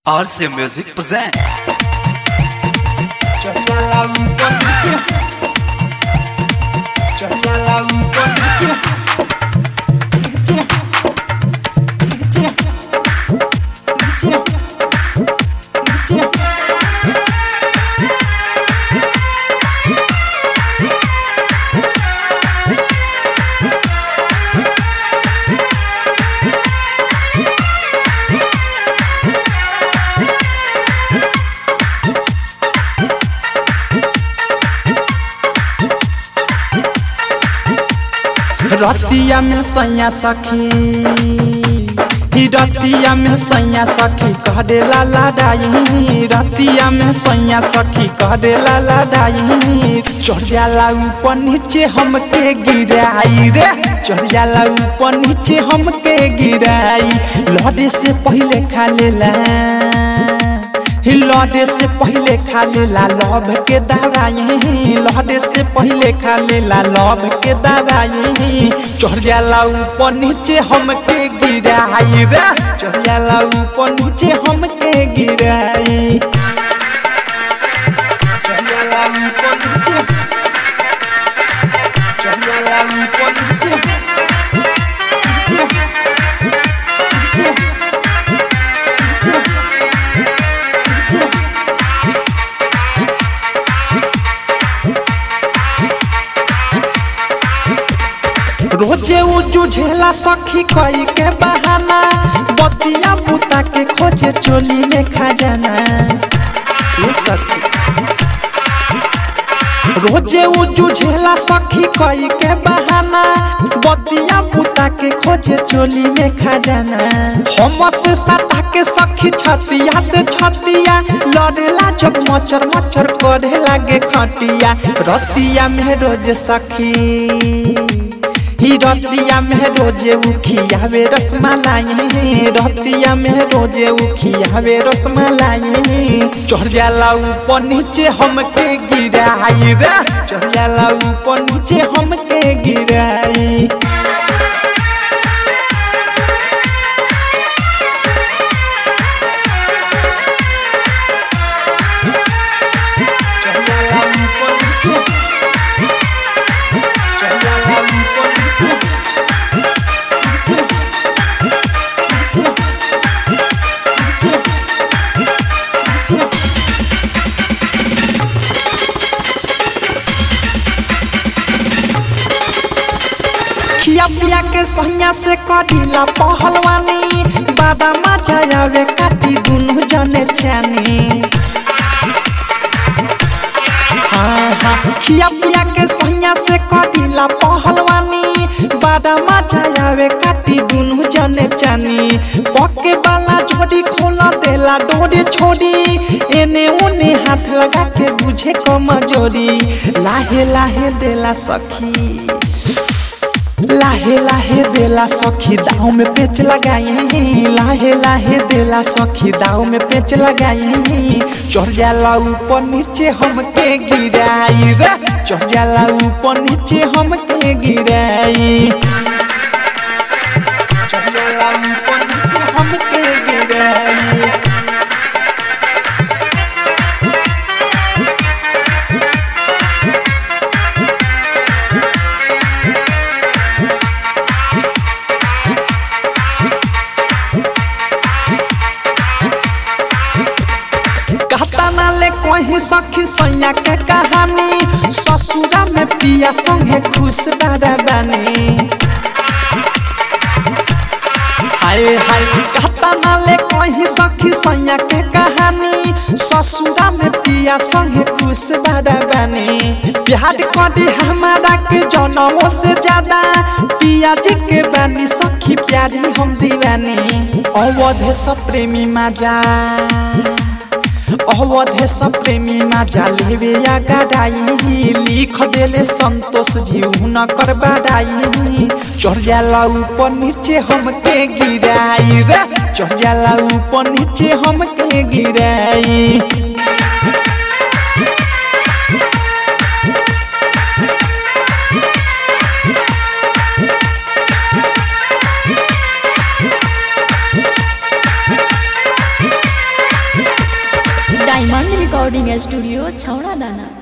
RC Music present. रतिया में सैया सखी ही रतिया में सैया सखी कह दे ला लाडाई रतिया में सैया सखी कह दे ला लाडाई चढ़ जाला ऊपर नीचे हमके गिराई रे चढ़ जाला ऊपर नीचे हमके गिराई लड़े से पहले खा लेला लड़े से पहले खा लेला लव के दवाई लड़े से पहले खा लेला लव के दवाई चढ़ जाला ऊपर नीचे हमके गिराई रे चढ़ जाला ऊपर नीचे हमके गिराई चढ़ जाला ऊपर नीचे चढ़ जाला ऊपर नीचे नीचे नीचे नीचे रोजे उ जुझेला सखी कई के बहाना बतिया बुता के खोजे चोली में खजाना ये सखी रोजे उ जुझेला सखी कई के बहाना बतिया बुता के खोजे चोली में खजाना हम से सता के सखी छतिया से छतिया लड़ेला जब मचर मचर करे लागे खटिया रतिया में रोज सखी ही रतिया में रोजे उखियावे रसमलाई रतिया में रोजे उखियावे रसमलाई चढ़ जाला ऊपर नीचे हमके गिराई रे चढ़ जाला ऊपर नीचे हमके गिराई चढ़ जाला ऊपर नीचे चढ़ जाला ऊपर नीचे नीचे नीचे नीचे नीचे खिया पिया के सहिया से कटिला पहलवानी बादामा जायावे काटी दुनु जने चानी हाँ हाँ खिया पिया के सहिया से कटिला पहलवानी बादामा जायावे काटी दुनु जने चानी पके वाला जोड़ी खोला देला डोरे छोड़ी एने उने हाथ लगा के बुझे कमजोरी लाहे लाहे देला सखी लाहे लाहे देला सखी दाव में पेच लगाई लाहे लाहे देला सखी दाव में पेच लगाई चढ़ जाला ऊपर नीचे हमके गिराई रे चढ़ जाला ऊपर नीचे हमके गिराई चढ़ जाला ऊपर नीचे हमके गिराई कहता ना ले कोई सखी सैया के कहानी ससुरा में पिया संगे खुश बारा बानी हाय हाय कहता ना ले कोई सखी सैया के कहानी ससुरा में पिया संगे खुश बारा बानी प्यार करी हमारा के जनमों से ज्यादा पिया जी के बानी सखी प्यारी हम दीवानी अवधे सब प्रेमी माजा अवधे सब प्रेमी माजा लेवे या गडाई लिख देले संतोष जीव न कर बड़ाई चढ़ जाला ऊपर नीचे हमके गिराई रे चढ़ जाला ऊपर नीचे हमके गिराई रिकॉर्डिंग स्टूडियो छौड़ा दाना